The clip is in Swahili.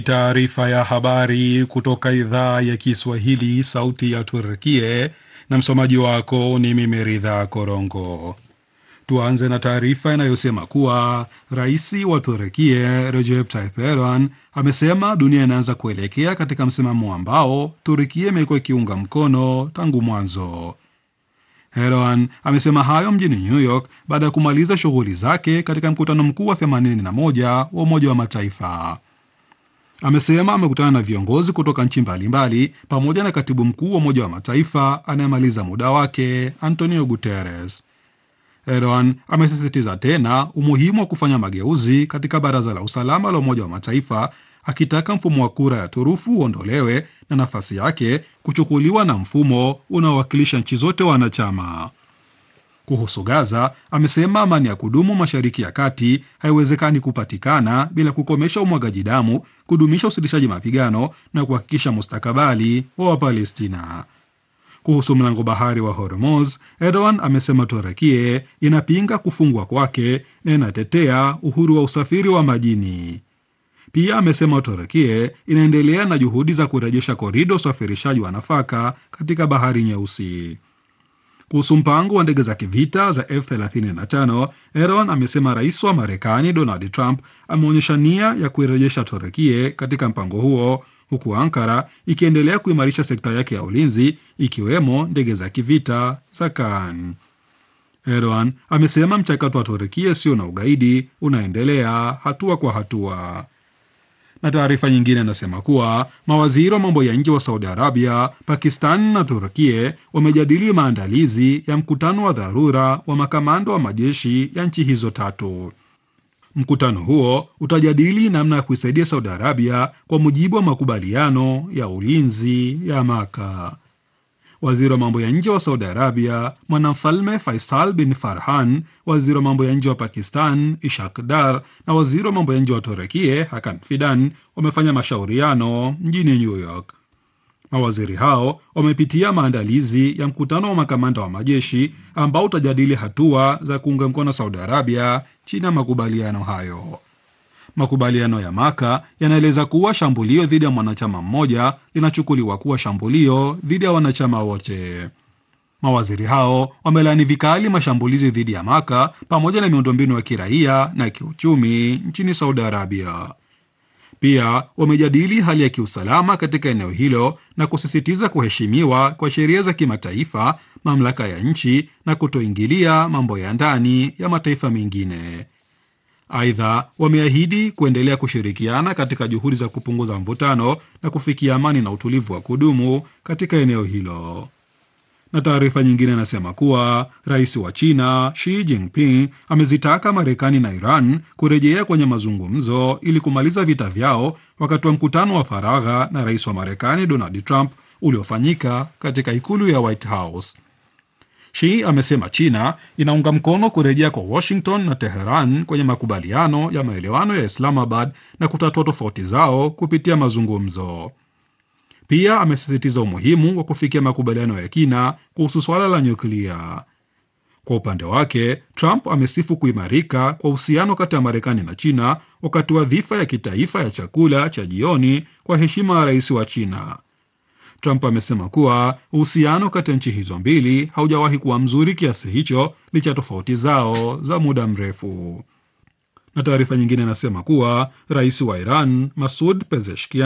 Taarifa ya habari kutoka idhaa ya Kiswahili, sauti ya Turkie, na msomaji wako ni mimi Ridha Korongo. Tuanze na taarifa inayosema kuwa rais wa Turkie Recep Tayyip Erdogan amesema dunia inaanza kuelekea katika msimamo ambao Turkie imekuwa ikiunga mkono tangu mwanzo. Erdogan amesema hayo mjini New York baada ya kumaliza shughuli zake katika mkutano mkuu wa 81 wa Umoja wa Mataifa. Amesema amekutana na viongozi kutoka nchi mbalimbali pamoja na katibu mkuu wa Umoja wa Mataifa anayemaliza muda wake Antonio Guterres. Erdogan amesisitiza tena umuhimu wa kufanya mageuzi katika Baraza la Usalama la Umoja wa Mataifa, akitaka mfumo wa kura ya turufu uondolewe na nafasi yake kuchukuliwa na mfumo unaowakilisha nchi zote wanachama. Kuhusu Gaza, amesema amani ya kudumu Mashariki ya Kati haiwezekani kupatikana bila kukomesha umwagaji damu, kudumisha usitishaji mapigano na kuhakikisha mustakabali wa Wapalestina. Kuhusu mlango bahari wa Hormuz, Erdogan amesema Turekie inapinga kufungwa kwake na inatetea uhuru wa usafiri wa majini. Pia amesema Turekie inaendelea na juhudi za kurejesha korido usafirishaji wa nafaka katika bahari Nyeusi. Kuhusu mpango wa ndege za kivita za F35, Erdogan amesema rais wa Marekani Donald Trump ameonyesha nia ya kuirejesha Turekie katika mpango huo, huku Ankara ikiendelea kuimarisha sekta yake ya ulinzi ikiwemo ndege za kivita za Kaan. Erdogan amesema mchakato wa Turekie sio na ugaidi unaendelea hatua kwa hatua na taarifa nyingine inasema kuwa mawaziri wa mambo ya nje wa Saudi Arabia, Pakistan na Turkie wamejadili maandalizi ya mkutano wa dharura wa makamanda wa majeshi ya nchi hizo tatu. Mkutano huo utajadili namna ya kuisaidia Saudi Arabia kwa mujibu wa makubaliano ya ulinzi ya Maka. Waziri wa mambo ya nje wa Saudi Arabia mwanamfalme Faisal bin Farhan, waziri wa mambo ya nje wa Pakistan Ishak Dar na waziri wa mambo ya nje wa Turekie Hakan Fidan wamefanya mashauriano mjini New York. Mawaziri hao wamepitia maandalizi ya mkutano wa makamanda wa majeshi ambao utajadili hatua za kuunga mkono Saudi Arabia chini ya makubaliano hayo. Makubaliano ya Maka yanaeleza kuwa shambulio dhidi ya mwanachama mmoja linachukuliwa kuwa shambulio dhidi ya wanachama wote. Mawaziri hao wamelaani vikali mashambulizi dhidi ya Maka pamoja na miundombinu ya kiraia na kiuchumi nchini Saudi Arabia. Pia wamejadili hali ya kiusalama katika eneo hilo na kusisitiza kuheshimiwa kwa sheria za kimataifa, mamlaka ya nchi na kutoingilia mambo ya ndani ya mataifa mengine. Aidha, wameahidi kuendelea kushirikiana katika juhudi za kupunguza mvutano na kufikia amani na utulivu wa kudumu katika eneo hilo. Na taarifa nyingine inasema kuwa rais wa China Xi Jinping amezitaka Marekani na Iran kurejea kwenye mazungumzo ili kumaliza vita vyao wakati wa mkutano wa faragha na rais wa Marekani Donald Trump uliofanyika katika ikulu ya White House. Shi amesema China inaunga mkono kurejea kwa Washington na Teheran kwenye makubaliano ya maelewano ya Islamabad na kutatua tofauti zao kupitia mazungumzo. Pia amesisitiza umuhimu wa kufikia makubaliano ya kina kuhusu suala la nyuklia. Kwa upande wake, Trump amesifu kuimarika kwa uhusiano kati ya Marekani na China wakati wa dhifa ya kitaifa ya chakula cha jioni kwa heshima ya rais wa China. Trump amesema kuwa uhusiano kati ya nchi hizo mbili haujawahi kuwa mzuri kiasi hicho licha ya tofauti zao za muda mrefu. Na taarifa nyingine inasema kuwa rais wa Iran Masud Pezeshkian